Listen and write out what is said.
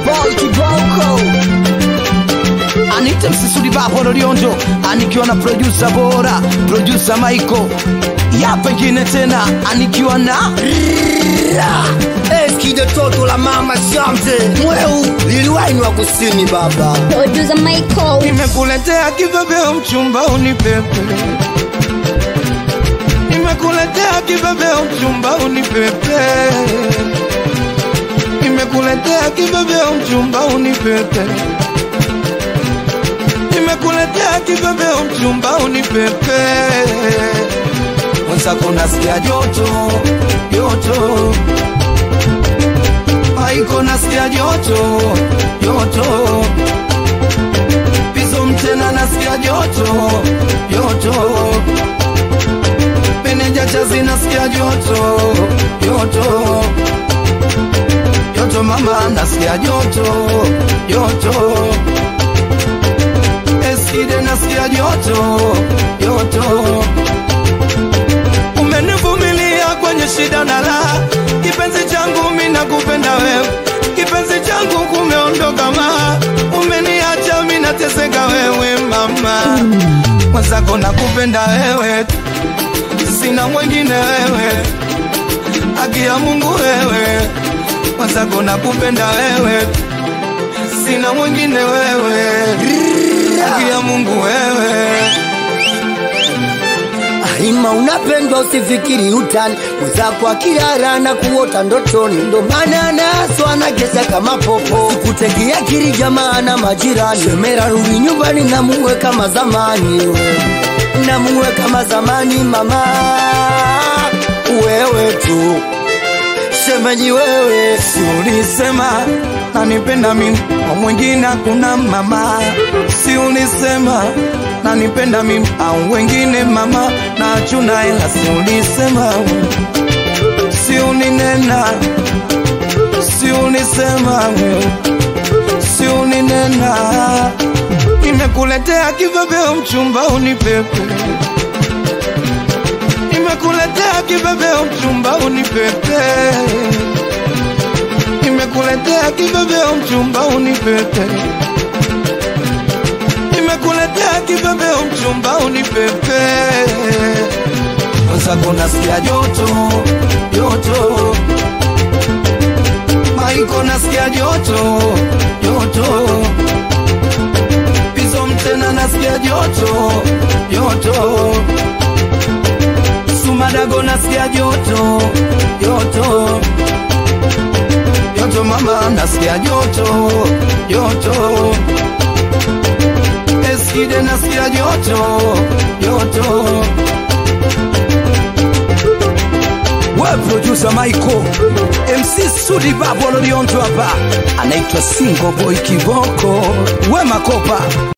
boy kiboko anite msisudi bapo lolionjo anikiwa na produsa bora produsa maiko ya pengine tena anikiwa na eskide toto la mama shamte mweu liliwaini wa kusini baba Producer Michael. nimekuletea kibebeo mchumba unipepe nimekuletea kibebeo mchumba unipepe nimekuletea kibebeo mchumba unipepe nimekuletea kibebeo mchumba unipepe mwenzako nasikia joto joto maiko nasikia joto joto pizo mtena nasikia joto joto meneja chazi nasikia joto joto joto mama nasikia joto joto eskide nasikia joto joto umenivumilia kwenye shida na raha kipenzi changu mi nakupenda wewe kipenzi changu kumeondoka ma umeniacha mi nateseka wewe mama mwenzako nakupenda wewe sina mwengine wewe haki ya mungu wewe mwenzako nakupenda wewe sina mwengine wewe haki ya mungu wewe Aima unapendwa usifikiri utani mwenzako akilala na kuota ndotoni ndo maana naso anagesa kama popo sikutegea kiri jamaa na majirani semera rudi nyumbani na muwe kama zamani we. na muwe kama zamani mama wewe tu shemeji wewe si ulisema nanipenda mimi kwa mwingine hakuna mama si ulisema nanipenda mimi au wengine mama na achuna hela si ulisema si uninena si ulisema si uninena nimekuletea kibebeo mchumba unipepe nimekuletea kibebeo mchumba unipepe nimekuletea kibebeo mchumba unipepe nimekuletea kibebeo mchumba unipepe mwenzako nasikia joto joto maiko nasikia joto joto pizo mtena nasikia joto joto sumadago nasikia joto joto joto mama nasikia joto joto eskide nasikia joto joto we producer Michael MC Sudi Babo Lolionto hapa anaitwa Single Boy Kiboko we Makopa